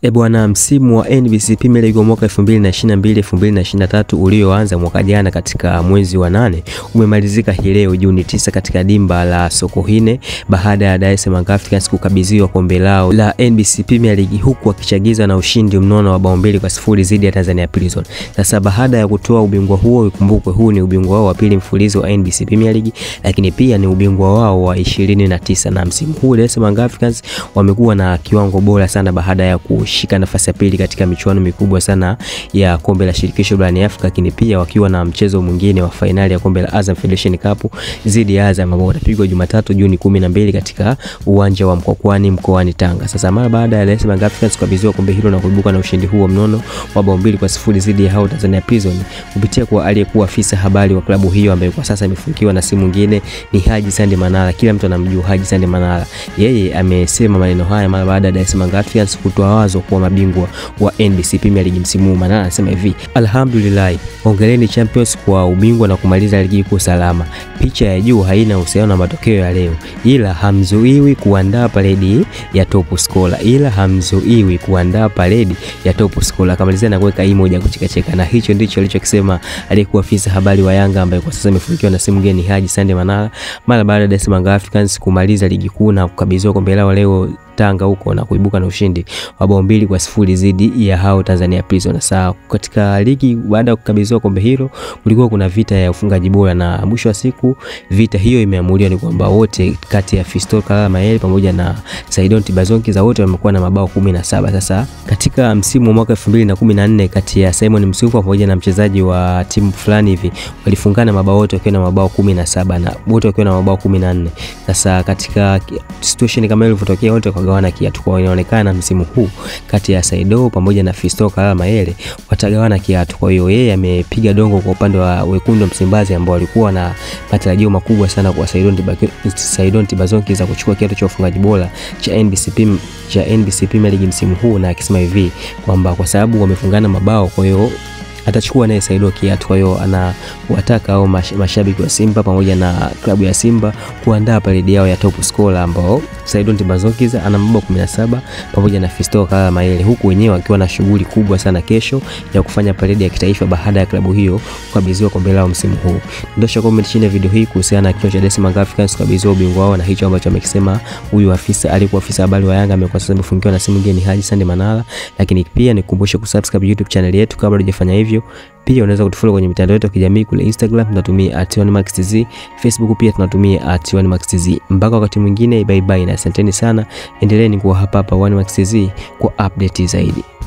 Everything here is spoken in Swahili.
E bwana, msimu wa NBC Premier League wa mwaka 2022 2023 ulioanza mwaka jana katika mwezi wa nane umemalizika hii leo Juni 9 katika dimba la Sokoine baada ya Dar es Salaam Africans kukabidhiwa kombe lao la NBC Premier League huku wakichagiza na ushindi mnono wa bao mbili kwa sifuri dhidi ya Tanzania Prison. Sasa baada ya kutoa ubingwa huo, ikumbukwe huu ni ubingwa wao wa pili mfululizo wa NBC Premier League, lakini pia ni ubingwa wao wa 29 na msimu huu Dar es Salaam Africans wamekuwa na kiwango bora sana baada ya kushika nafasi ya pili katika michuano mikubwa sana ya kombe la shirikisho barani Afrika, lakini pia wakiwa na mchezo mwingine wa fainali ya kombe la Azam Federation Cup dhidi ya Azam ambao utapigwa Jumatatu Juni 12 katika uwanja wa Mkwakwani mkoani Tanga. Sasa mara baada ya Dar es Salaam Africans kukabidhiwa kombe hilo na kuibuka na ushindi huo mnono wa bao mbili kwa sifuri dhidi ya hao Tanzania Prison kupitia kwa aliyekuwa afisa habari wa klabu hiyo ambaye kwa sasa amefungiwa na si mwingine ni Haji Sande Manara. Kila mtu anamjua Haji Sande Manara. Yeye amesema maneno haya mara baada ya Dar es Salaam Africans kutoa wazo kuwa mabingwa wa NBC Premier League msimu huu. Manara anasema hivi: Alhamdulillah, hongereni Champions kwa ubingwa na kumaliza ligi kuu salama. Picha ya juu haina uhusiano na matokeo ya leo, ila hamzuiwi kuandaa paredi ya top scorer, ila hamzuiwi kuandaa paredi ya top scorer. Akamalizia na kuweka emoji ya kuchekacheka, na hicho ndicho alichokisema aliyekuwa afisa habari wa Yanga ambaye kwa sasa amefungiwa na simu mgeni Haji Sande Manara mara baada ya Dar es Salaam Africans kumaliza ligi kuu na kukabidhiwa kombe lao leo Tanga huko na kuibuka na ushindi wa bao mbili kwa sifuri dhidi ya hao Tanzania Prison. Sasa katika ligi, baada ya kukabidhiwa kombe hilo, kulikuwa kuna vita ya ufungaji bora, na mwisho wa siku vita hiyo imeamuliwa ni kwamba wote kati ya Fiston Kalala Mayele pamoja na Saidon Tibazonki za wote wamekuwa na mabao kumi na saba. Sasa katika msimu wa mwaka 2014 kati ya Simon Msuva pamoja na mchezaji wa timu fulani hivi walifungana mabao wote wakiwa na mabao kumi na saba na wote wakiwa na mabao kumi na nne. Sasa katika situation kama hiyo ilivyotokea wote gawana kiatu kwa inaonekana msimu huu kati ya Saido pamoja na Fiston Kalala Mayele watagawana kiatu. Kwa hiyo yeye amepiga dongo kwa upande wa wekundu Msimbazi ambao walikuwa na matarajio makubwa sana kwa Saidon Saidon Tibazonki za kuchukua kiatu cha ufungaji bora cha NBC cha NBC Premier League msimu huu, na akisema hivi kwamba kwa sababu wamefungana mabao, kwa hiyo atachukua naye Saido kiatu. Kwa hiyo anawataka au mashabiki wa Simba pamoja na klabu ya Simba kuandaa paredi yao ya top scorer ambao Saidon Tibazonki ana mabao 17 pamoja na Fiston Kalala Mayele, huku wenyewe wakiwa na shughuli kubwa sana kesho ya kufanya paredi ya kitaifa baada ya klabu hiyo kukabidhiwa kombe lao msimu huu. Ndosha comment chini ya video hii kuhusiana na kichwa cha Dar es Salaam Africans kukabidhiwa ubingwa wao na hicho ambacho amekisema huyu afisa alikuwa afisa habari wa Yanga amekuwa sasa amefungiwa na simu ngeni Haji Sande Manara, lakini pia nikukumbushe kusubscribe YouTube channel yetu kabla hujafanya hivyo pia unaweza kutufollow kwenye mitandao yetu ya kijamii kule Instagram tunatumia @1maxtz, Facebook pia tunatumia @1maxtz. Mpaka wakati mwingine, bye bye na asanteni sana, endeleeni kuwa hapa hapa 1maxtz kwa update zaidi.